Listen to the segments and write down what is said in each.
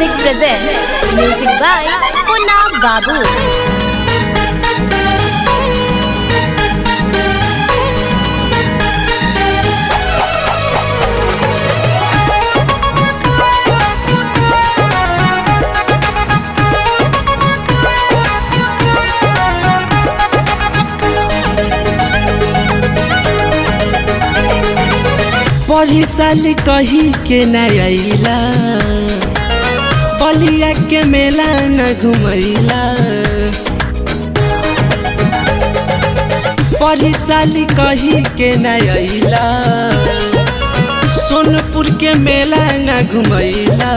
Music presents music by Punna Babu. पढ़ी साल कही के न अइला बलिया के मेला न घुमैला पढ़ी साल कही के न अइला सोनपुर के मेला न घुमैला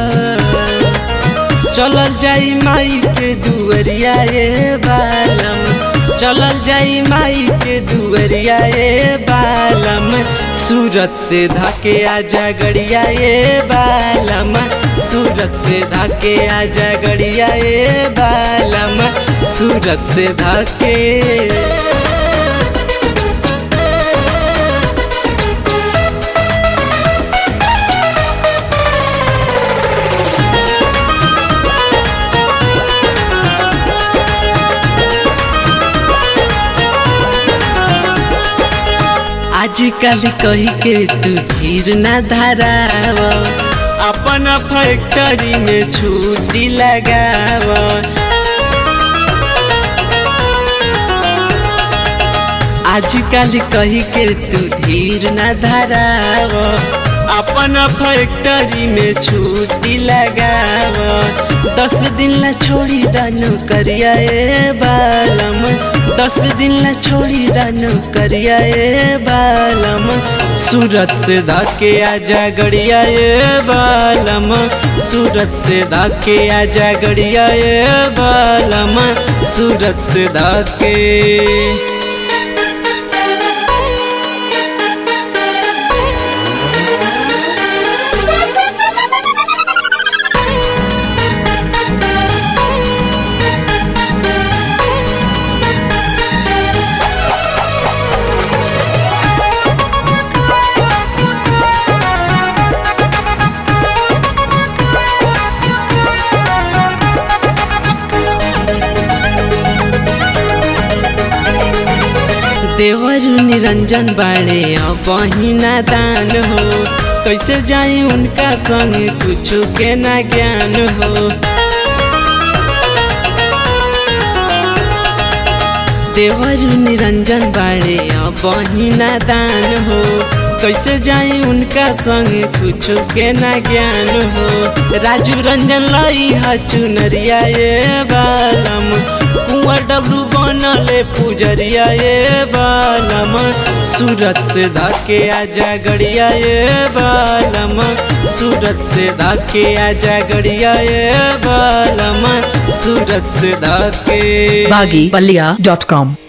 चलल जाई माई के दुअरिया ए बालम चलल जाई माई के दुअरिया ए बालम सूरत से धाके आजा गड़िया ए बालम सूरत से धाके आजा गड़िया ए बालम सूरत से धाके आजकल कही के तू धीर न धराव अपन फैक्ट्री में छुट्टी लगाव आजकल कही के तू धीर न धराव अपन फैक्ट्री में छुट्टी लगाव दस दिन ला छोड़ी दानो करिया ए बालम दस दिन ला छोड़ी दानो करिया ए बालम सूरत से धाके आजा गड़िया ए बालम सूरत से धाके आजा गड़िया ए बालम सूरत से धाके देवर निरंजन बाड़े बहिना दान हो कैसे जाई उनका संग कुछ के ना ज्ञान हो देवर निरंजन बाड़े बहिना दान हो कैसे जाई उनका संग कुछ के ना ज्ञान हो राजू रंजन लाई हा चुनरिया ए बालम कुंवर डब्लू बनले पुजरिया ए बालम सूरत से धाके आजा गड़िया ए बालम सूरत से धाके आजा गड़िया ए बालम सूरत से धाके baggypalia.com